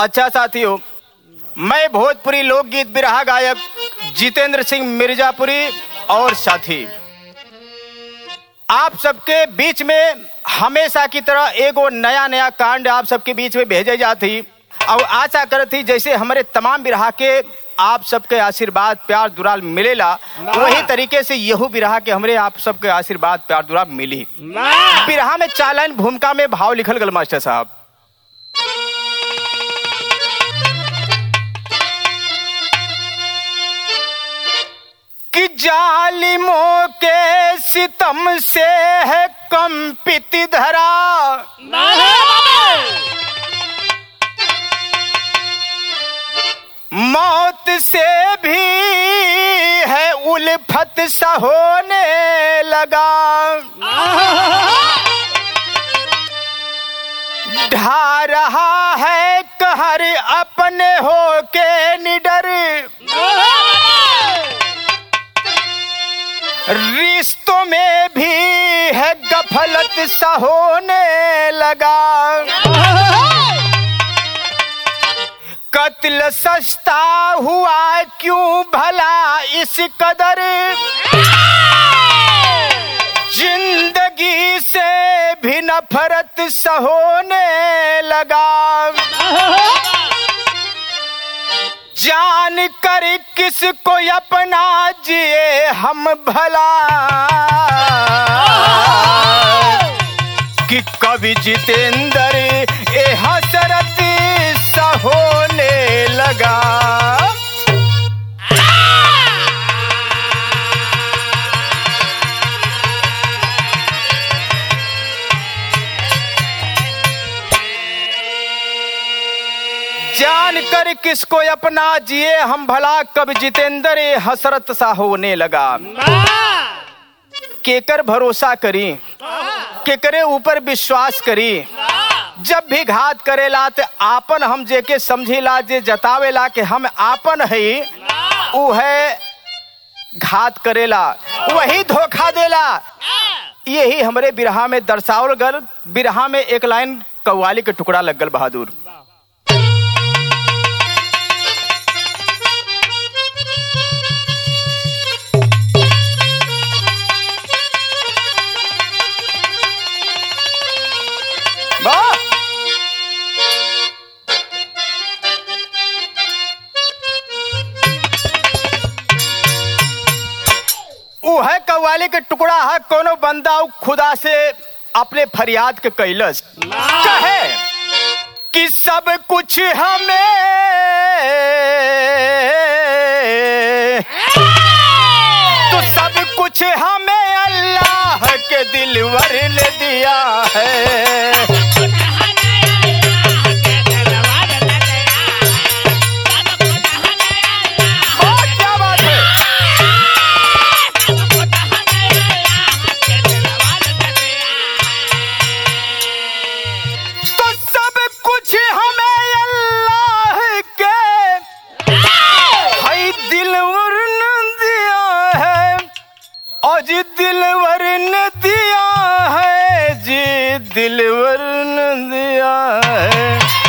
अच्छा साथियों मैं भोजपुरी लोकगीत बिरहा गायक जितेंद्र सिंह मिर्जापुरी और साथी आप सबके बीच में हमेशा की तरह एगो नया नया कांड आप सबके बीच में भेजे जाती और आशा करती जैसे हमारे तमाम बिरहा के आप सबके आशीर्वाद प्यार दुराल मिलेला वही तरीके से यहू बिरहा के हमरे आप सबके आशीर्वाद प्यार दुराल मिली बिरहा में चालन भूमिका में भाव लिखल गल मास्टर साहब कि जालिमों के सितम से है कंपित धरा मौत से भी है उल्फत सा होने लगा ढा रहा है कहर अपने हो के निडर रिश्तों में भी है गफलत सा होने लगा कत्ल सस्ता हुआ क्यों भला इस कदर जिंदगी से भी नफरत सा होने लगा जान कर किसको अपना जिए हम भला कि कवि जितेंद्र ए हसरत सा होने लगा जान कर किसको अपना जिए हम भला कब जितेंद्र ए हसरत सा होने लगा केकर भरोसा करी केकरे ऊपर विश्वास करी जब भी घात करेला ते आपन हम जेके समझेला जे जतावेला कि हम आपन है उ है घात करेला वही धोखा देला यही हमरे बिरहा में दर्शावल गल बिरहा में एक लाइन कव्वाली के टुकड़ा लग गल बहादुर वाह उ है कव्वाली के टुकड़ा है कोनो बंदा उ खुदा से अपने फरियाद के कैलस कहे कि सब कुछ हमें तो सब कुछ हमें अल्लाह के दिलवर ने दिया है बहुत क्या बात है तो सब कुछ हमें अल्लाह के है दिलवर ने दिया है और जी दिलवर ने दिया है जी दिलवर ने दिया है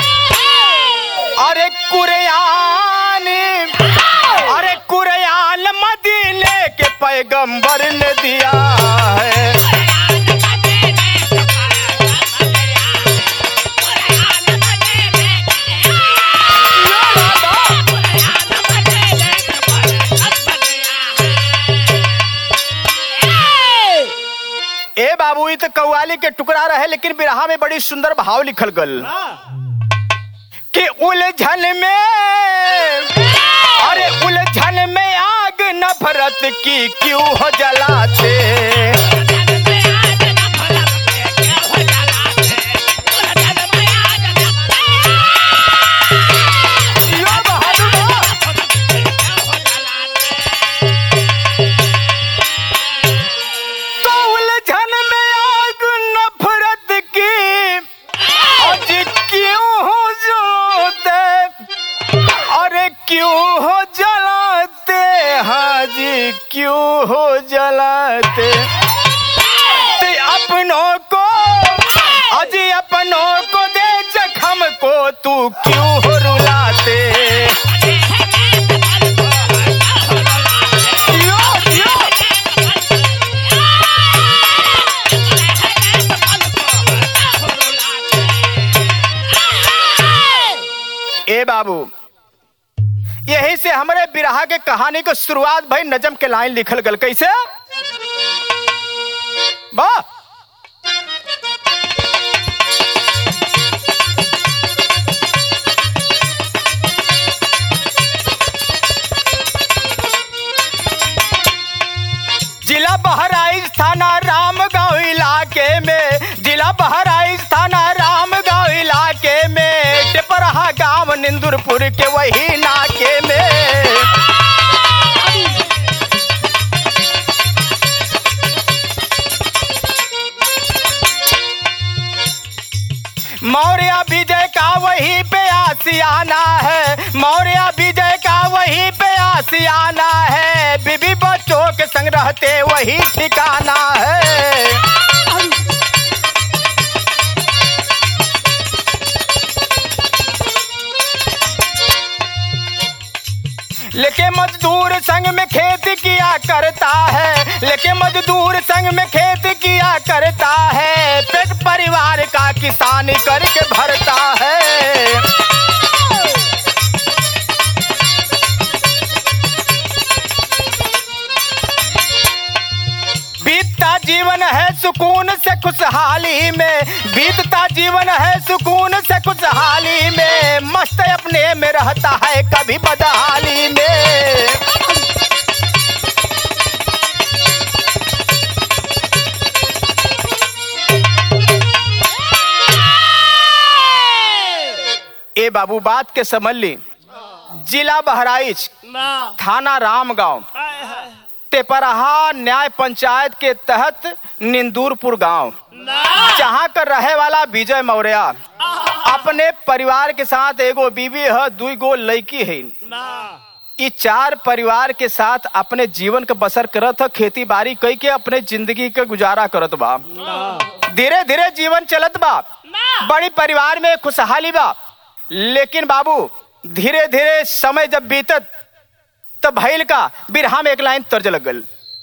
अरे कुरआन अरे कुरआन मदीने के पैगंबर ने दिया है ए बाबू ई तो कव्वाली के टुकड़ा रहे लेकिन बिरहा में बड़ी सुंदर भाव लिखल गल कि उलझन में अरे उलझन में आग नफरत की क्यों हो जलाते यो बहादुर हो। तो उलझन में आग नफरत की आज क्यों हो जलाते अरे क्यों हो जलाते हाजी क्यों हो जलाते ते अपनों को अजी अपनों को दे जखम को तू क्यों हो ए बाबू यही से हमरे बिरहा के कहानी को शुरुआत भाई नजम के लाइन लिखल गल कैसे वाह जिला बहराइच थाना रामगांव इलाके में जिला बहराइच थाना रामगांव इलाके में टिपरहा गांव निंदुरपुर के वही नाके में मौर्य विजय का वही पे आसियाना है मौर्य विजय का वही पे आसियाना है बीबी बच्चों के संग रहते वही ठिकाना है लेके मजदूर संग में खेत किया करता है लेके मजदूर संग में खेत किया करता है पेट परिवार का किसानी करके भरता है बीतता जीवन है सुकून से खुशहाली में बीतता जीवन है सुकून से खुशहाली में मस्त अपने में रहता है कभी बदहाली में ए बाबू बात के समझ ली जिला बहराइच थाना रामगांव टेपरहा न्याय पंचायत के तहत निंदूरपुर गांव जहाँ कर रहे वाला विजय मौर्य अपने परिवार के साथ एगो बीवी है दुई गो लड़की है ई चार परिवार के साथ अपने जीवन का बसर करत ह खेती बाड़ी कई के अपने जिंदगी के गुजारा करत बा धीरे धीरे जीवन चलत बा बड़ी परिवार में खुशहाली बा लेकिन बाबू धीरे धीरे समय जब बीतत तब भैल का बिरहा में एक लाइन तर्ज लगल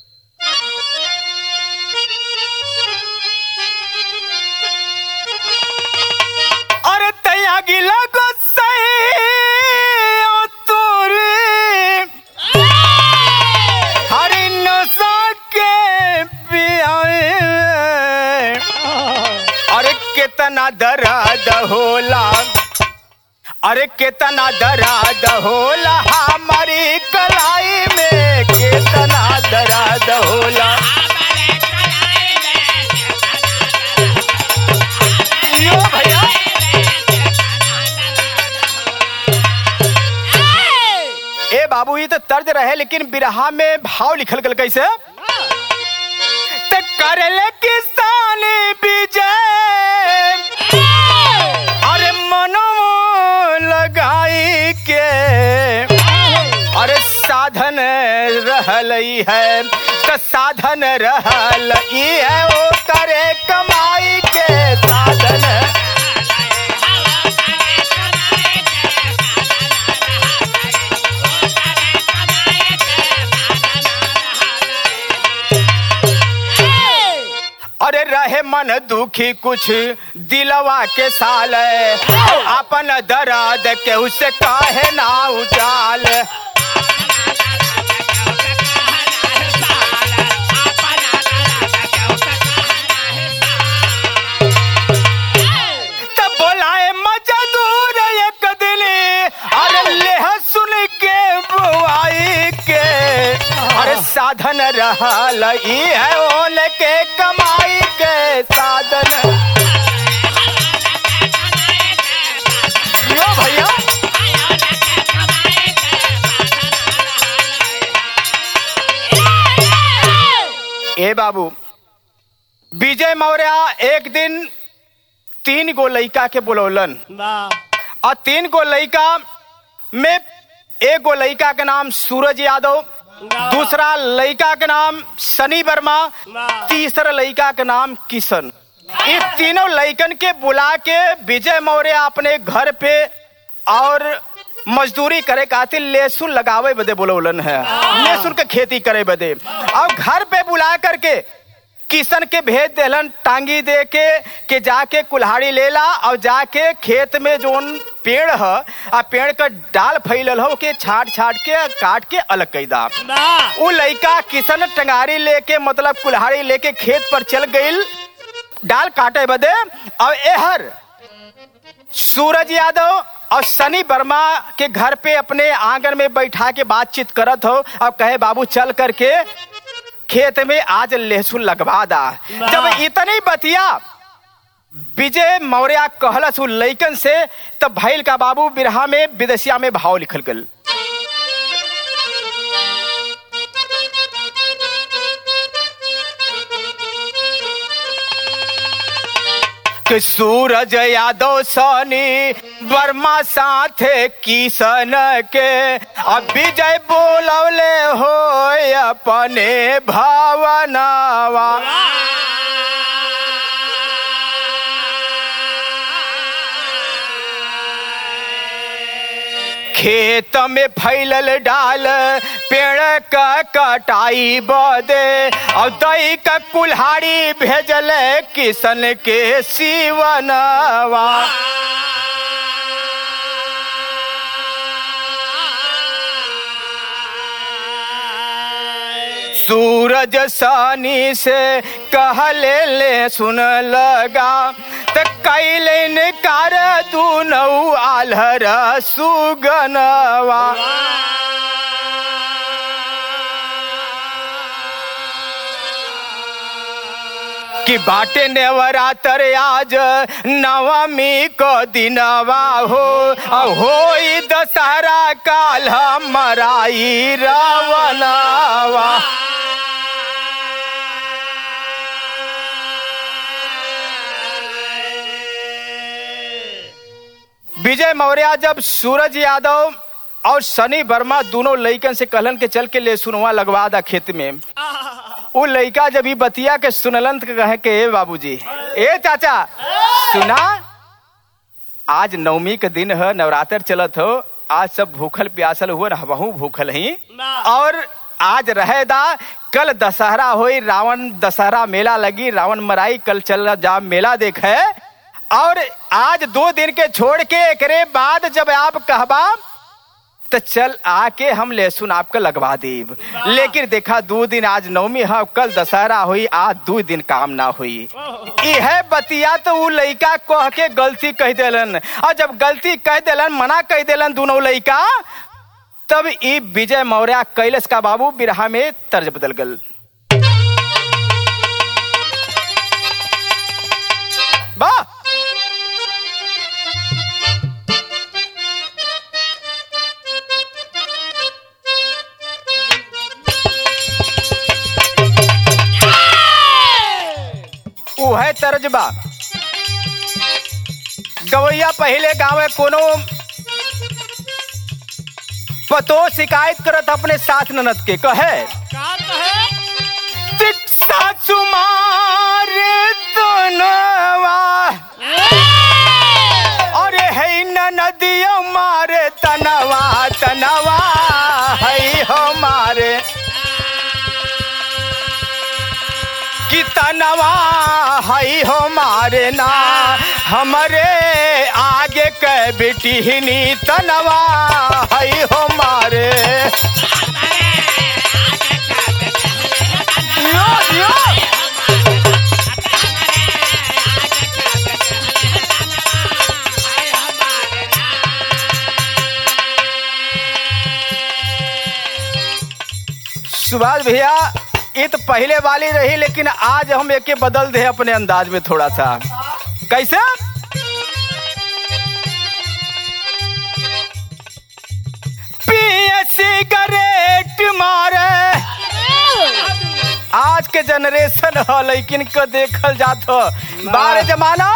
अरे तैया गिला को सही ओ तोरे हरी नशा के पियाए अरे कितना दर्द होला अरे कितना दर्द होला हमारी कलाई में कितना दर्द होला यो भैया ए बाबू ये तो तर्ज रहे लेकिन बिरहा में भाव लिखल गल कैसे ते करले किसान विजय अरे मनो लगाई के अरे साधन रहल ई है तो साधन रहल ई है ओ करे कमाई के साधन अरे रहे मन दुखी कुछ दिलवा के साल अपन दर्द के उसे काहे ना उजाल तब बोलाए मजदूर एक दिली अरे लेह सुन के बुआई के अरे साधन रहल ई है ओन के कमाई के साधन यो भैया ए बाबू विजय मौर्य एक दिन तीन गो लड़का के बुलौलन और तीन गो लड़का में एक गो लड़का के नाम सूरज यादव दूसरा लड़का के नाम सनी वर्मा तीसरा लड़का के नाम किशन इस तीनों लड़कन के बुला के विजय मौर्य अपने घर पे और मजदूरी करे खातिर लहसुन लगावे बदे बोलौलन है लहसुन के खेती करे बदे और घर पे बुला करके किशन के भेज देलन टांगी दे के के जाके कुल्हाड़ी लेला और जाके खेत में जोन पेड़ ह आ पेड़ का डाल फैलल हो के छाट छाट के काट के अलग कैदा ना उ लइका किशन टंगारी लेके मतलब कुल्हाड़ी लेके खेत पर चल गईल डाल काटे बदे और एहर सूरज यादव और सनी वर्मा के घर पे अपने आंगन में बैठा के बातचीत करत हो अब कहे बाबू चल करके खेत में आज लहसुन लगवा दा जब इतनी बतिया विजय मौर्य कहलस उ लइकन से तब भैल का बाबू बिरहा में विदेशिया में भाव लिखल गल कि सूरज यादव सनी वर्मा साथे किशन के अब विजय बोलवले हो अपने भावनावा खेत में फैलल डाल पेड़ का कटाई बदे और दही का कुल्हाड़ी भेजल किशन के सिवनवा सूरज सानी से कहले ले सुन लगा त कैले कार दू नौ आल्हर सुगनवा कि बाटे नेवरातर आज नवमी को दिनवा हो आ होई दशहरा काल मराई रावणवा विजय मौर्य जब सूरज यादव और सनी वर्मा दोनों लइकन से कहलन के चल के ले सुनवा लगवा दा खेत में उ लइका जब ई बतिया के सुनलन त कहे के ए बाबूजी ए चाचा सुना आज नवमी के दिन है नवरात्र चलत हो आज सब भूखल प्यासल हुए न हमहू भूखल ही ना। और आज रहे दा कल दशहरा होई रावण दशहरा मेला लगी रावण मराई कल चल जा मेला देखे और आज दो दिन के छोड़ के एकरे बाद जब आप कहबा तो चल आके हम लहसुन आपका लगवा देब लेकिन देखा दो दिन आज नवमी है कल दशहरा हुई आज दो दिन काम ना हुई यह बतिया तो उ लइका कह के गलती कह देलन और जब गलती कह देलन मना कह देलन दोनों लइका तब ई विजय मौर्य कैलस का बाबू बिरहा में तर्ज बदल गल वाह उ है तर्जबा गवैया पहले गावे कोनो पतो शिकायत करत अपने सास ननद के कहे का कहे दीक्षा सुमार तनवा अरे है नदिया मारे तनवा तनवा है हमारे कि तनवा है हमारे ना हमरे आगे के बेटी तनवा है हमारे यो यो सुभाष भैया ये तो पहले वाली रही लेकिन आज हम एके बदल दे अपने अंदाज में थोड़ा सा कैसे पिए सिगरेट मारे आज के जनरेशन है लेकिन को देखल जात हो बारे जमाना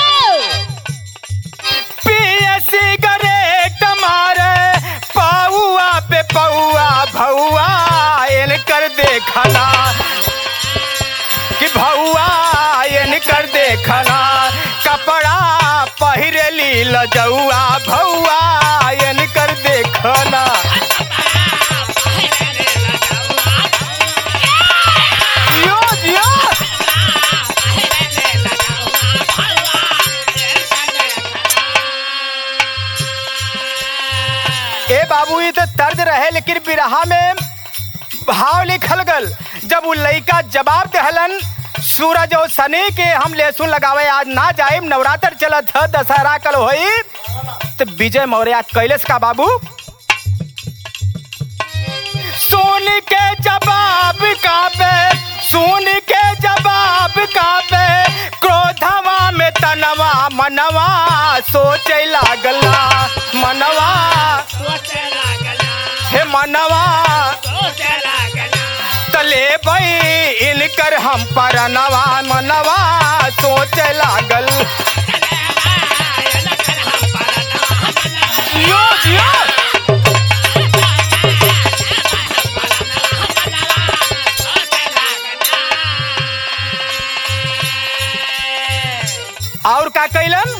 पिए सिगरेट मारे पौआ पे पौआ भौआ इनकर देखना कि भौआ इनकर देखना कपड़ा पहिरेली लजौआ भौआ इनकर देखना यो यो ए बाबू ये तो तर्ज रहे लेकिन बिरहा में भाव लिखल गल जब वो लइका जवाब दहलन सूरज और शनि के हम लहसुन लगावे आज ना जाए नवरात्र चलत ह दशहरा कल होई तो विजय मौर्य कैलस का बाबू सुन के जवाब काबे सुन के जवाब काबे क्रोधवा में तनवा मनवा सोचे लागला मनवा सोचे लागला हे मनवा सोचे लागला तले बई इनकर हम परनवा मनवा सोचे लागल जियो जियो और का कैलन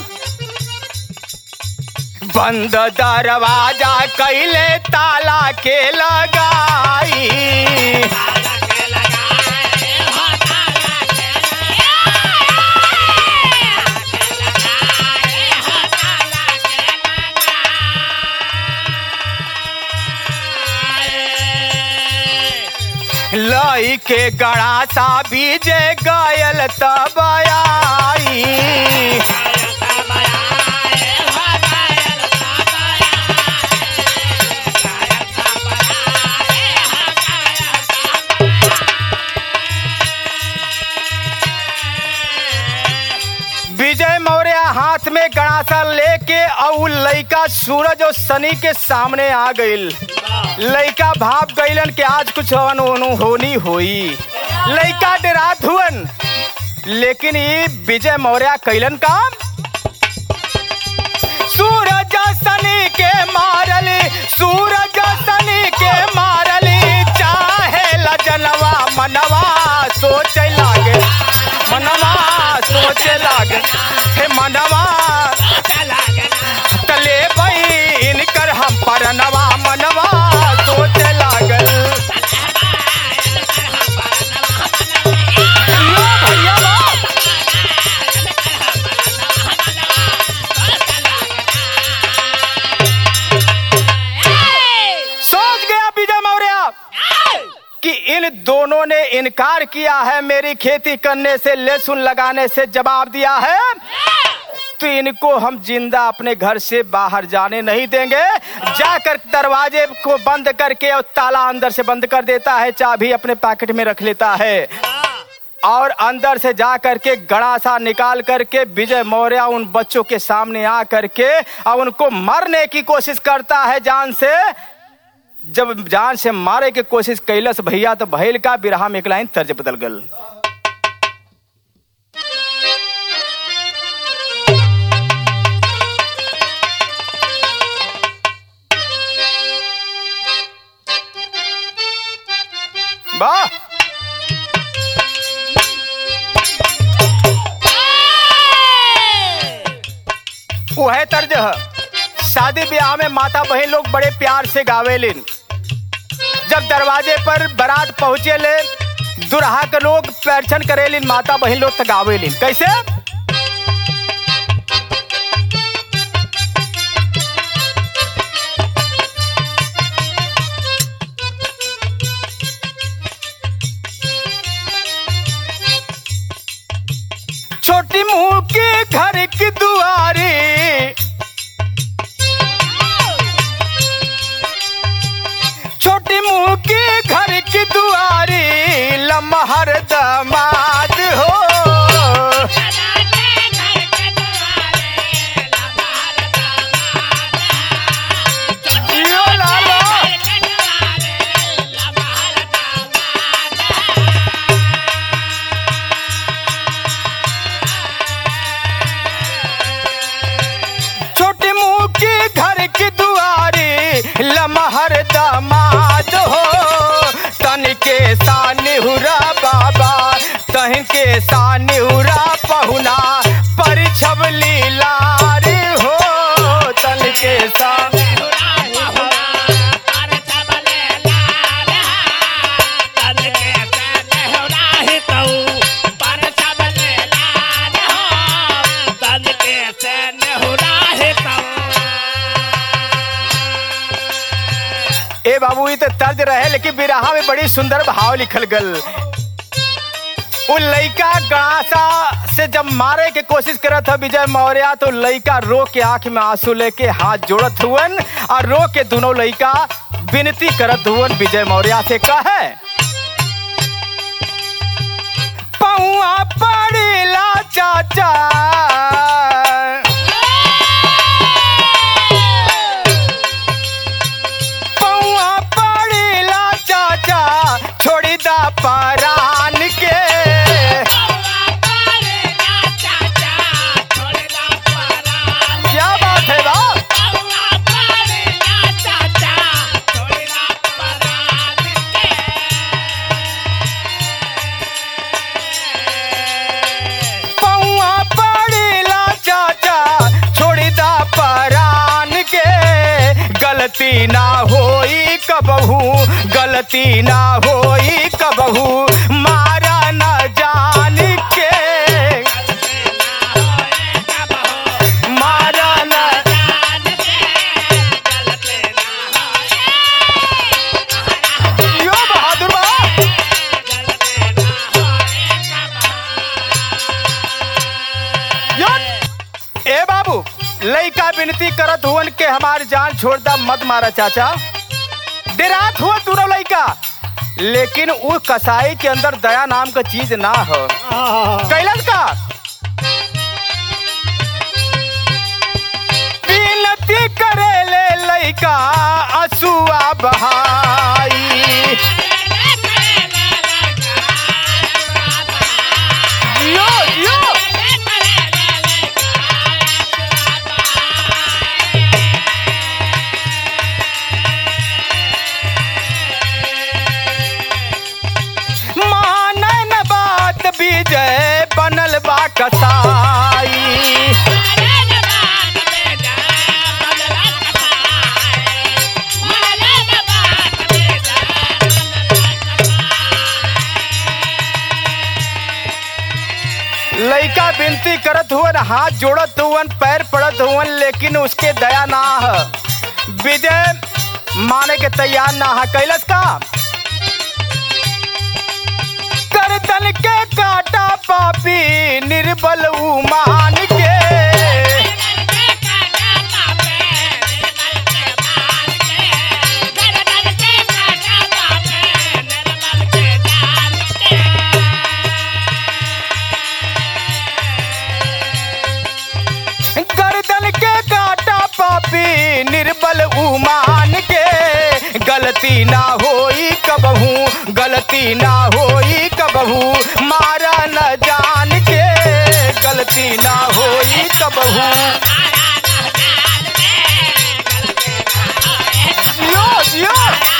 बंद दरवाजा कैले ताला के लगाई लई के गड़ासा बीजे गयल तब आई विजय मौर्य हाथ में गड़ासा लेके और लइका सूरज और शनि के सामने आ गईल लइका भाप गईलन कि आज कुछ अनहोनी होनी होई लइका डरात हुअन लेकिन ये विजय मौर्य कैलन काम सूरज शनि के मारली सूरज शनि के मारली चाहे लजनवा मनवा सोचे लागे मनवा सोचे लागे हे मनवा तले बई इनकर हम परनवा मनवा सोचे लागल यो भैया बाप। सोच गया विजय मौर्य कि इन दोनों ने इनकार किया है मेरी खेती करने से लहसुन लगाने से जवाब दिया है तो इनको हम जिंदा अपने घर से बाहर जाने नहीं देंगे जाकर दरवाजे को बंद करके और ताला अंदर से बंद कर देता है चाबी अपने पैकेट में रख लेता है और अंदर से जा करके गड़ासा निकाल करके विजय मौर्य उन बच्चों के सामने आ करके और उनको मारने की कोशिश करता है जान से जब जान से मारे की कोशिश कैलस भैया तो भैल का बिरहा में एक लाइन तर्ज बदल गल वाह वह तर्ज है शादी ब्याह में माता बहन लोग बड़े प्यार से गावेलिन जब दरवाजे पर बारात पहुंचे ले दुल्हा के लोग पैरछन करेलिन माता बहन लोग तो गावेलिन कैसे छोटी मुंह के घर की दुआरी छोटी मुंह के घर की दुआरी लमहर दमाद हो यो लाला छोटी मुंह की घर की दुआरी लमहर दमाद हो तन के सानिहुरा बाबा ए बाबू ये तो तर्ज रहे लेकिन बिरहा में बड़ी सुंदर भाव लिखल गल उ लइका गड़ासा से जब मारे के कोशिश करत ह विजय मौर्य तो लइका रो के आंख में आंसू लेके हाथ जोड़त हुवन और रो के दोनों लइका विनती करत हुवन विजय मौर्य से कहे पौआ पड़ेला चाचा पौआ पड़ेला चाचा छोड़ी दा परान के क्या बात है बा पौआ पड़ेला चाचा छोड़ी दा परान के गलती ना होई कबहू गलती ना होई कबहू मारा न जान के मारा न यो बहादुर बा यो ए बाबू लइका विनती करत हुवन के हमार जान छोड़ दा मत मारा चाचा डेरात हुआ दोनों लइका लेकिन वो कसाई के अंदर दया नाम का चीज ना हो कैलन का विनती करे ले लइका असुआ बहाई जियो जियो मानन बात विजय बनल बा कसाई लइका विनती करत हुवन हाथ जोड़त हुवन पैर पड़त हुवन लेकिन उसके दया ना ह विजय माने के तैयार ना है कैलस का करतन के काटा पापी निर्बल उमान के गर्दन के काटा पापी निर्बल उमान के गलती ना होई कबहू गलती ना होई कबहू मारा न जान के गलती ना होई कबहू जियो जियो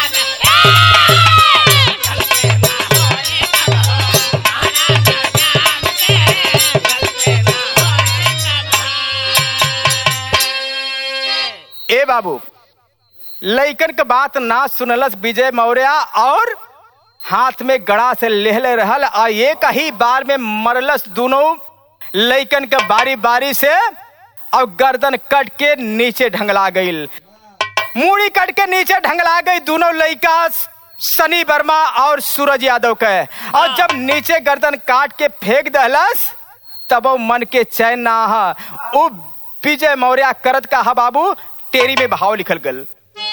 ए बाबू लइकन के बात ना सुनलस विजय मौर्य और हाथ में गड़ा से लेहले रहल आ एक ही बार में मरलस दोनों लइकन के बारी बारी से और गर्दन कट के नीचे ढंगला गईल मूड़ी कट के नीचे ढंगला गई दोनों लइका सनी वर्मा और सूरज यादव के और जब नीचे गर्दन काट के फेंक दहलस तब वो मन के चैन ना हा वो विजय मौर्य करत का हा बाबू टेरी में भाव लिखल गल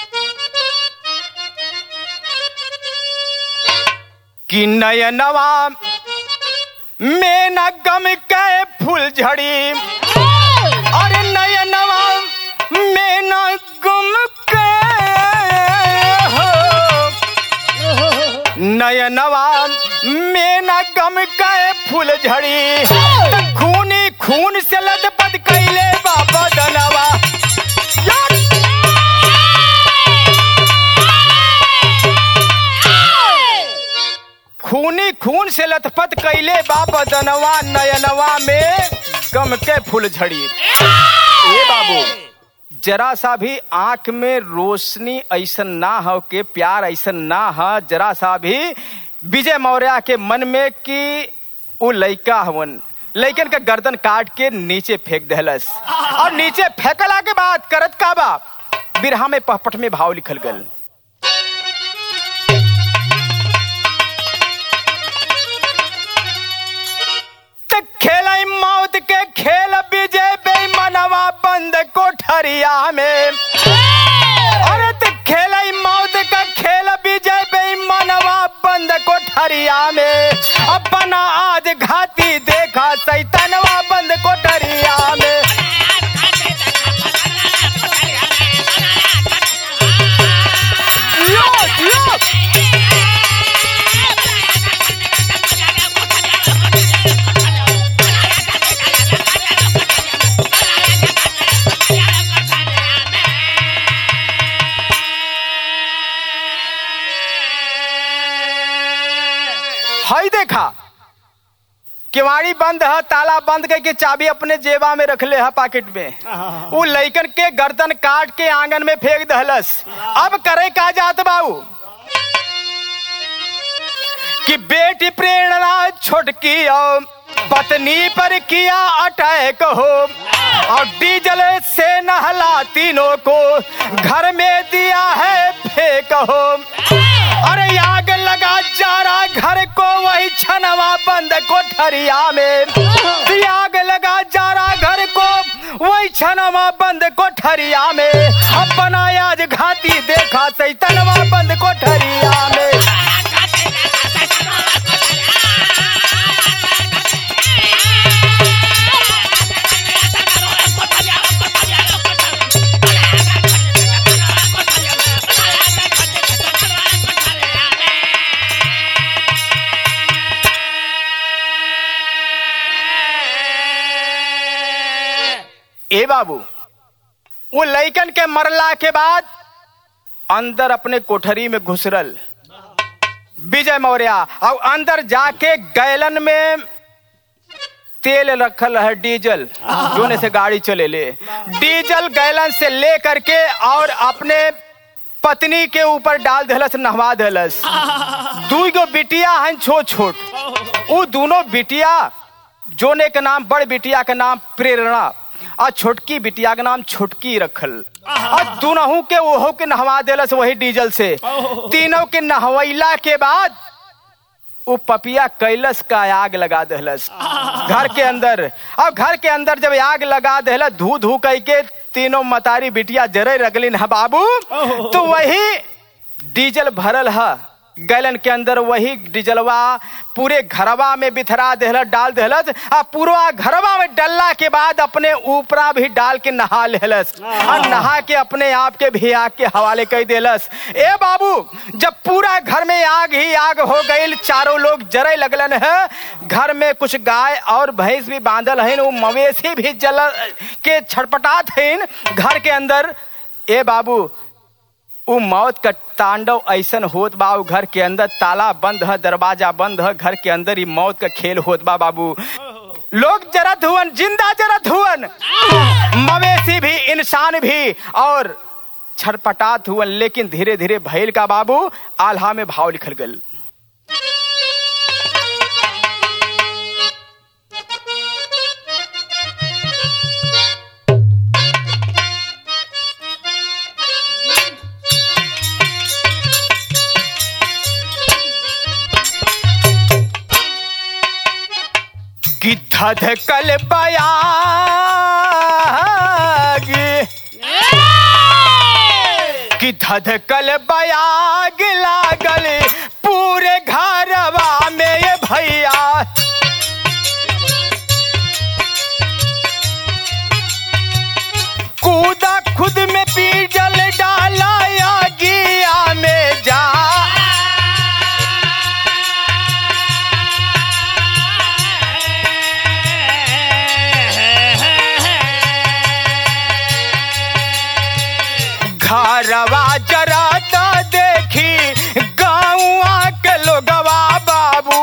कि नयनवा में न गम के फूल झड़ी अरे नयनवा में न गम के हो नयनवा में न गम के फूल झड़ी त खूनी खून से लदपद कैले बाबा दनवा यार! खूनी खून से लथपथ कैले बाबा दनवा नयनवा में गम के फूल झड़ी ए बाबू जरा सा भी आंख में रोशनी ऐसन ना हो के प्यार ऐसन ना हो जरा सा भी विजय मौर्य के मन में कि उ लइका हवन लइकन के गर्दन काट के नीचे फेंक दहलस और नीचे फेंकला के बाद करत का बा बिरहा में पहपट में भाव लिखल गल मौत के खेल विजय बेईमानवा बंद कोठरिया में अरे तो खेल मौत का खेल विजय बेईमानवा बंद कोठरिया में अपना आज घाती देखा सैतनवा बंद कोठरिया में यो, यो। हई देखा किवाड़ी बंद है ताला बंद करके चाबी अपने जेबा में रख ले है पॉकेट में वो लइकन के गर्दन काट के आंगन में फेंक दहलस अब करे का जात बाबू कि बेटी प्रेरणा छोटकी और पत्नी पर किया अटैक हो और डीजल से नहला तीनों को घर में दिया है फेंक हो अरे आग लगा जारा घर को वही छनवा बंद कोठरिया में आग लगा जारा घर को वही छनवा बंद कोठरिया में अपना आज घाटी देखा सैतनवा बंद कोठरिया में ए बाबू वो लइकन के मरला के बाद अंदर अपने कोठरी में घुसरल विजय मौर्य और अंदर जाके गैलन में तेल रखल है डीजल जोने से गाड़ी चले ले डीजल गैलन से ले करके और अपने पत्नी के ऊपर डाल देलस नहवा देलस दू गो बिटिया हैं छोट छोट वो दोनों बिटिया जोने के नाम बड़ बिटिया के नाम प्रेरणा और छोटकी बिटिया के नाम छोटकी रखल और दोनों के ओहो के नहवा देलस वही डीजल से तीनों के नहवैला के बाद वो पपिया कैलस का आग लगा दहलस घर के अंदर और घर के अंदर जब आग लगा दहलस धू धू कह के तीनों मतारी बिटिया जरे रगलिन है बाबू तो वही डीजल भरल है गैलन के अंदर वही डीजलवा पूरे घरवा में बिथरा देहलस डाल देहलस आ पूरा घरवा में डलला के बाद अपने ऊपरा भी डाल के नहा लेहलस और नहा के अपने आप के भी आग के हवाले कर देलस ए बाबू जब पूरा घर में आग ही आग हो गई चारों लोग जरे लगलन है घर में कुछ गाय और भैंस भी बांधल है वो मवेशी भी जल के छटपटात है घर के अंदर ए बाबू उ मौत का तांडव ऐसन होत बा उ घर के अंदर ताला बंद है दरवाजा बंद है घर के अंदर ही मौत का खेल होत बा बाबू लोग जरत हुवन जिंदा जरत हुवन मवेशी भी इंसान भी और छटपटात हुवन लेकिन धीरे धीरे भैल का बाबू आल्हा में भाव लिखल गल कि धधकल बयाग कि धधकल बयाग लागल पूरे घरवा में ये भैया कूदा खुद में पीजल डाला या गिया में जा घरवा जरा तो देखी गाँवा के लोगवा बाबू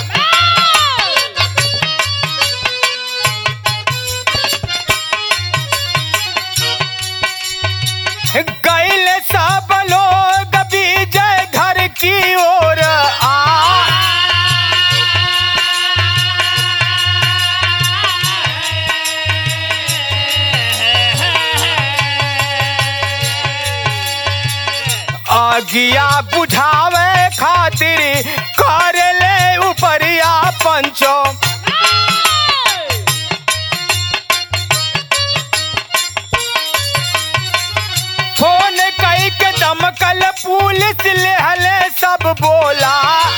गैल सब लोग विजय घर की ओर आ आगिया बुझावे खातिर कर ले उपरिया पंचो दमकल पुलिस लेहले सब बोला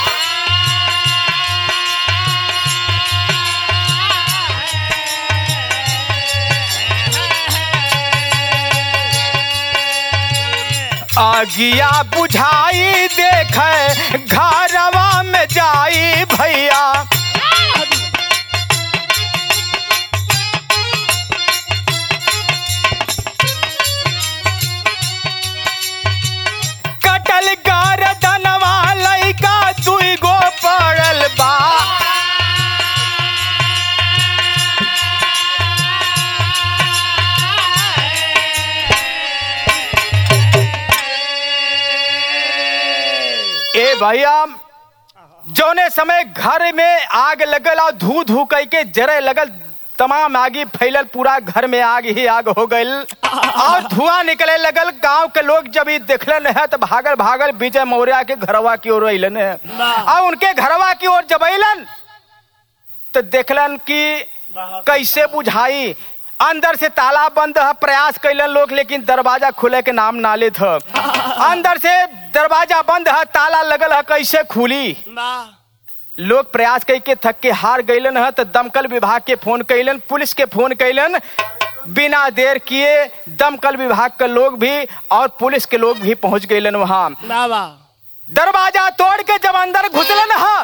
आगिया बुझाई देख घरवा में जाई भैया कटल गर्दनवा लइका दुई गो पड़ल बा ए भैया जौने समय घर में आग लगल और धू धू कई के जरे लगल तमाम आगी फैलल पूरा घर में आग ही आग हो गईल और धुआं निकले लगल गांव के लोग जब ई देखलन है तो भागल भागल विजय मौर्य के घरवा की ओर अलन है और उनके घरवा की ओर जब अलन तो देखलन कि कैसे बुझाई अंदर से ताला बंद है प्रयास कैलन लोग लेकिन दरवाजा खुले के नाम ना लेत ह अंदर से दरवाजा बंद है ताला लगल है कैसे खुली लोग प्रयास करके थक के हार गईलन है तो दमकल विभाग के फोन कैलन पुलिस के फोन कैलन बिना देर किए दमकल विभाग के लोग भी और पुलिस के लोग भी पहुंच गईलन वहां दरवाजा तोड़ के जब अंदर घुसलन है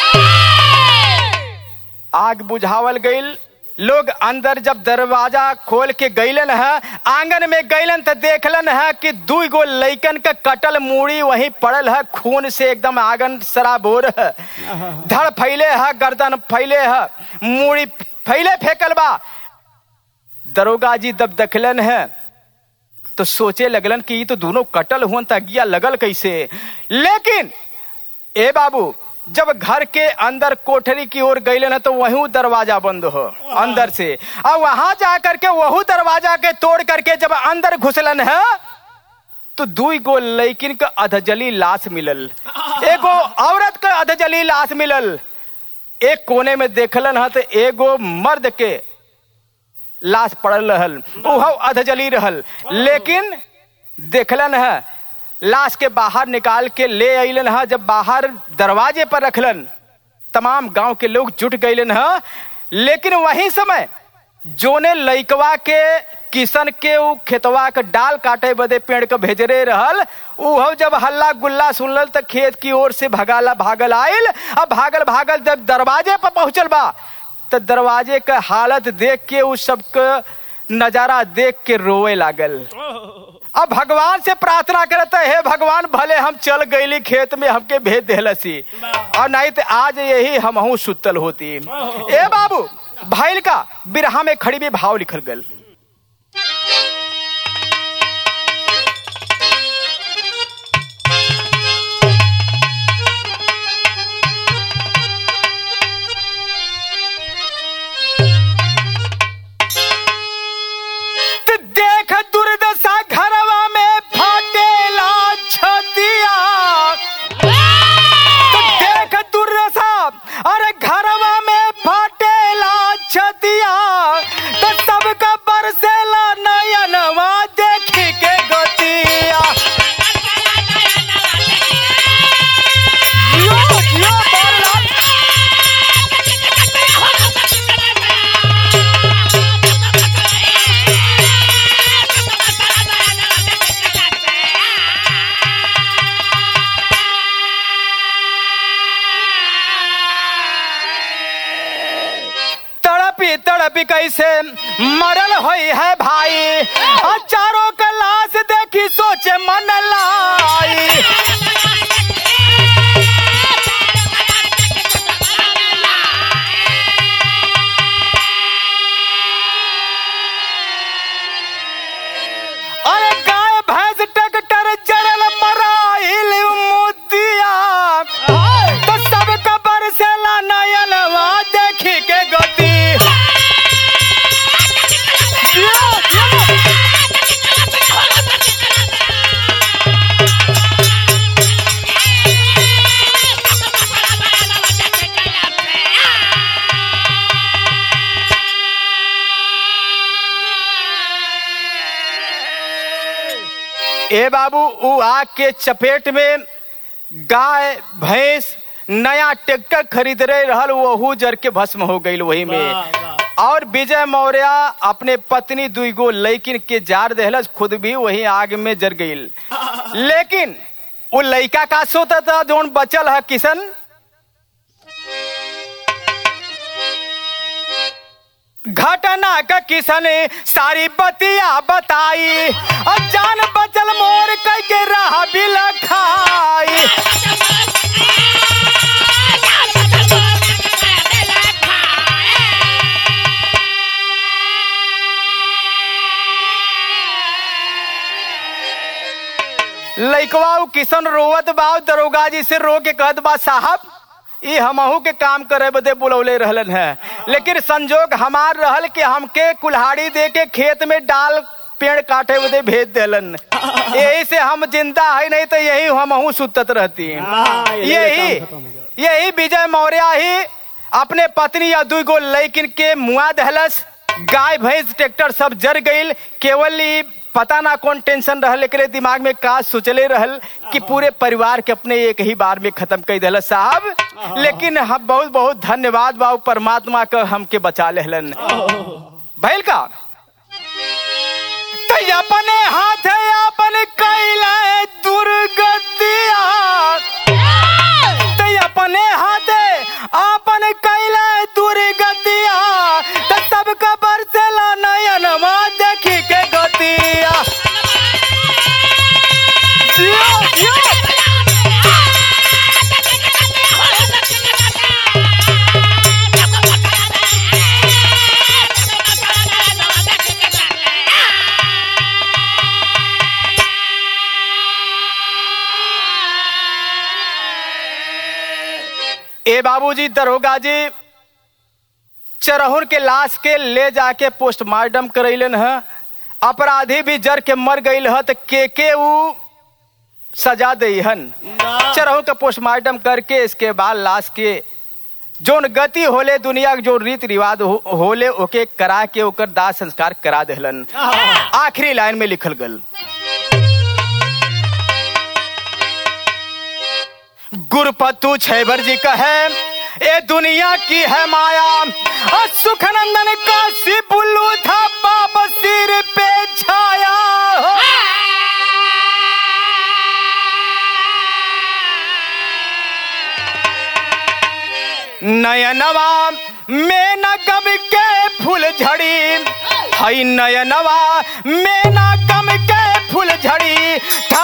आग बुझावल गईल लोग अंदर जब दरवाजा खोल के गईलन है आंगन में गईलन तो देखलन है कि दू गो लइकन का कटल मूड़ी वहीं पड़ल है खून से एकदम आंगन सराबोर है धड़ फैले है गर्दन फैले है मूड़ी फैले फेंकल बा दरोगा जी जब देखलन है तो सोचे लगलन कि ये तो दोनों कटल हुन तगिया लगल कैसे लेकिन ए बाबू जब घर के अंदर कोठरी की ओर गईले ना तो वही दरवाजा बंद हो अंदर से और वहां जा करके वहू दरवाजा के तोड़ करके जब अंदर घुसलन है तो दुई गो लैकिन का अधजली लाश मिलल एगो औरत का अधजली लाश मिलल एक कोने में देखलन है तो एगो मर्द के लाश पड़ल रहल उहो अधजली रहल लेकिन देखलन है लाश के बाहर निकाल के ले अलन है जब बाहर दरवाजे पर रखलन तमाम गांव के लोग जुट गईलन है लेकिन वही समय जोने लइकवा के किशन के उ खेतवा के डाल काटे बदे पेड़ के भेजरे रहल उहो जब हल्ला गुल्ला सुनल त खेत की ओर से भगाला भागल आयल अब भागल भागल जब दरवाजे पर पहुंचल बा तो दरवाजे का हालत देख के उस सब के नजारा देख के रोवे लागल अब भगवान से प्रार्थना करता है हे भगवान भले हम चल गईली खेत में हमके भेज देलसी और नहीं तो आज यही हमहू सुतल होती ए बाबू भैल का बिरहा में खड़ी भी भाव लिखल गल तो देख दुर्दशा घरवा में फाटेला छतिया तो देख दुर्दशा अरे घरवा में फाटेला छतिया तो सबका बरसेला नयनवा देखी के गतिया यो, यो बोला। तड़पी तड़पी कैसे मरल होई है भाई और चारों का लाश देखी सोचे मन लाई अरे गाय भैंस ट्रैक्टर जरल मराइल मुदिया तो सब कबर से ला नयनवा देखी के गति यो, यो। ए बाबू उ आग के चपेट में गाय भैंस नया ट्रैक्टर खरीद रहे रहल वहू जर के भस्म हो गई वही में वाह, वाह। और विजय मौर्य अपने पत्नी दुई गो लैकिन के जार देहलस खुद भी वही आग में जर गई लेकिन वो लड़का का सोता था जोन बचल है किशन घटना का किसन सारी बतिया बताई और जान बचल मोर कह के रहा भी लखाई लइकवा उ किशन रोवत बा दरोगा जी से रो के कहत बा साहब ई हमहू के काम करे बदे बुलौले रहलन है लेकिन संजोग हमार रहल कि हमके कुल्हाड़ी दे के खेत में डाल पेड़ काटे बदे भेज देलन यही से हम जिंदा है नहीं तो यही हमहू सुतत रहती हाँ, यही काम खत्म हो गया। यही विजय मौर्य ही अपने पत्नी या दुई गो लैकिन के मुआ दहलस गाय भैंस ट्रैक्टर सब जर गईल केवल ई पता ना कौन टेंशन रहल एकरे दिमाग में का सोचले रहल कि पूरे परिवार के अपने एक ही बार में खत्म कर दिल साहब लेकिन हम बहुत बहुत धन्यवाद बाबू परमात्मा का हमके बचा लेहलन भैल का तो अपने हाथ अपन कैला दुर्गतिया ते अपने हाथे आपन कैला दुर्गतिया त सबका बरसेला नयनमा देखी के गतिया जियो, जियो। ए बाबूजी दरोगा जी चरहुर के लाश के ले जाके पोस्टमार्टम करैलन है अपराधी भी जर के मर गईल है तो के के ऊ सजा दईहन चरहु का पोस्टमार्टम करके इसके बाद लाश के जोन गति होले दुनिया के जो रीति रिवाज हो, होले ओके करा के ओकर दाह संस्कार करा देहलन आखिरी लाइन में लिखल गल गुरुपतु छैबर जी का है ये दुनिया की है माया और सुखनंदन काशी बुल्लू था बाबा सिर पे छाया हो नयनवा में न गम के फूल झड़ी हई नयनवा में न गम के फूल झड़ी